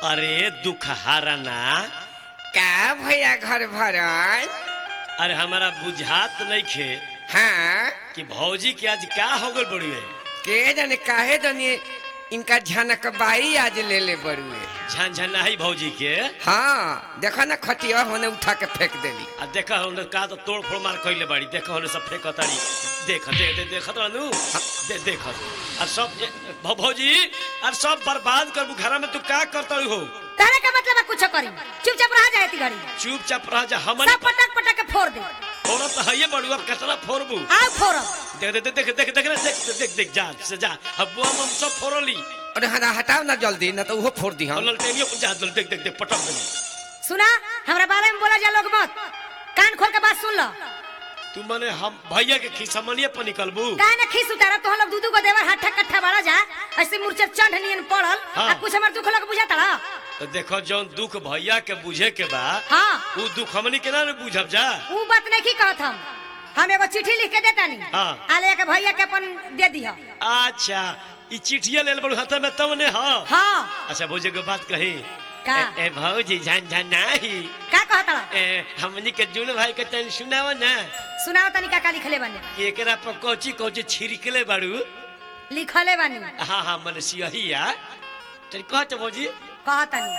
अरे दुखहारा ना का भैया घर भरल अरे हमारा बुझात नहीं खे हाँ कि भौजी के आज का हो गल बड़ी है के जाने काहे जाने इनका झनक बाई आज ले ले बरुए झनझनाई भौजी के हाँ देखो ना खटिया होने उठा के फेंक देली आ देखा हमने का तो तोड़ फोड़ मार कइले बाड़ी देखा हमने सब फेंक तारी देख दे दे देख रहनु दे देख और सब ए, भौ- भौजी और सब बर्बाद कर घरा में तू का करता हो तारे का मतलब है कुछ करी चुपचाप रह जाए ती घड़ी चुपचाप रह जा हमन सब पटक पटक के फोड़ दे औरत तो है बड़ू अब कचरा फोड़बू आओ फोड़ो देख देख देख देख देख देख देख देख देख जा से जा अब बुआ हम सब फोड़ली अरे हटा हटाओ ना जल्दी ना तो वो फोड़ दी और हम ललटेनियो को जा दल देख देख देख पटक देली सुना हमरा बारे में बोला जा लोग मत कान खोल के बात सुन लो तू मने हम भैया के खिसमनिए पर निकलबू काहे ना खीस उतारा तो हम लोग दूधू को देवर हट्ठा कट्ठा बड़ा जा ऐसे मूर्छा चंड नियन पड़ल हाँ। आ कुछ हमर दुख लग बुझा तड़ा तो देखो जौन दुख भैया के बुझे के बा हाँ उ दुख हमनी के ना रे बुझब जा ऊ बात नहीं की कहत हम हम एगो चिट्ठी लिख के देता नहीं हाँ। आले के भैया के अपन दे दिया अच्छा ई चिट्ठिया लेल बड़ू हाथ में तब ने हाँ हाँ अच्छा बुझे के बात कही का? ए, ए भौजी झन झन नाही का कहता ए हमनी के जुन भाई के तन सुनाव ना सुनाओ तनी का का लिखले बने कि एकरा पर कोची कोची छिड़कले बाड़ू लिखले बनी हाँ हाँ मन सियहिया चल कह तो भौजी कहता नहीं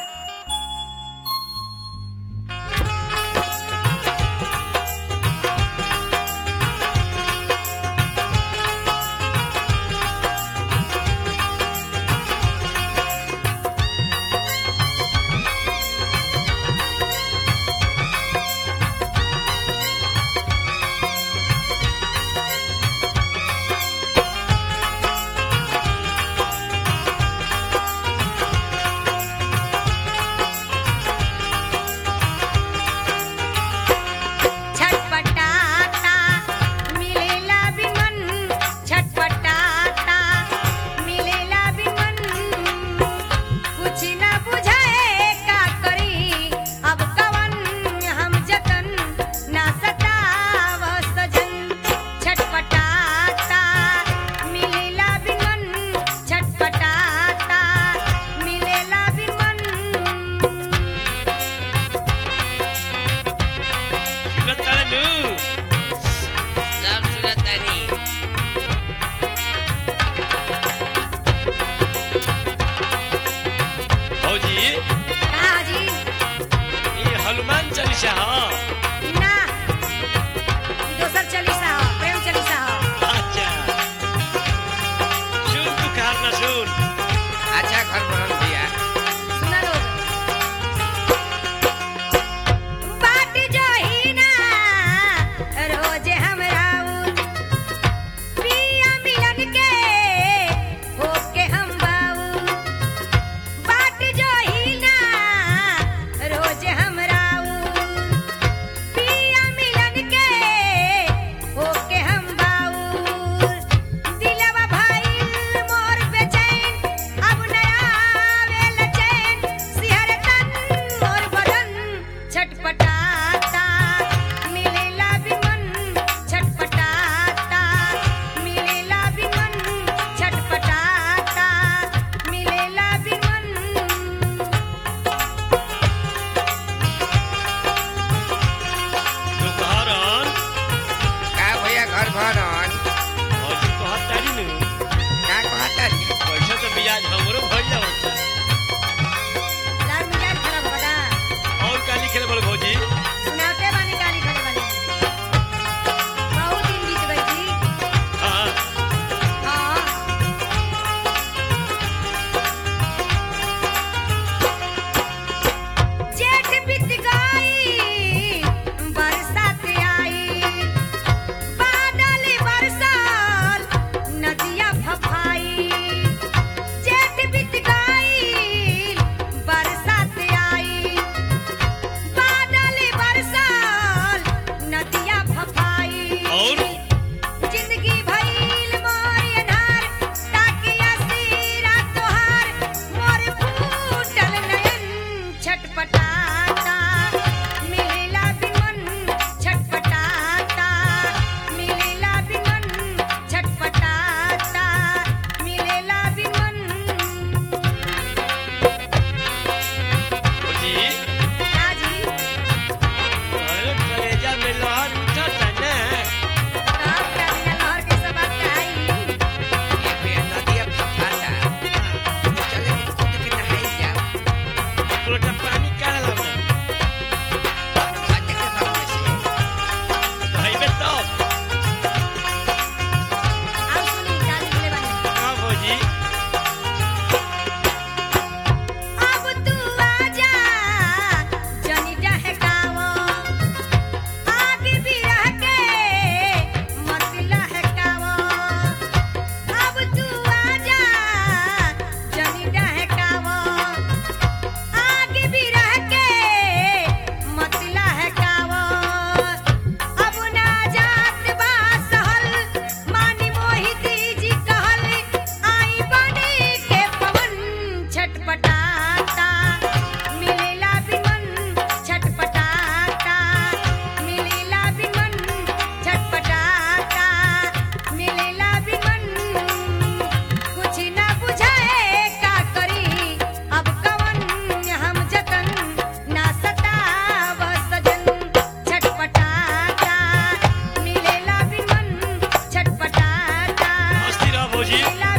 भौजी I love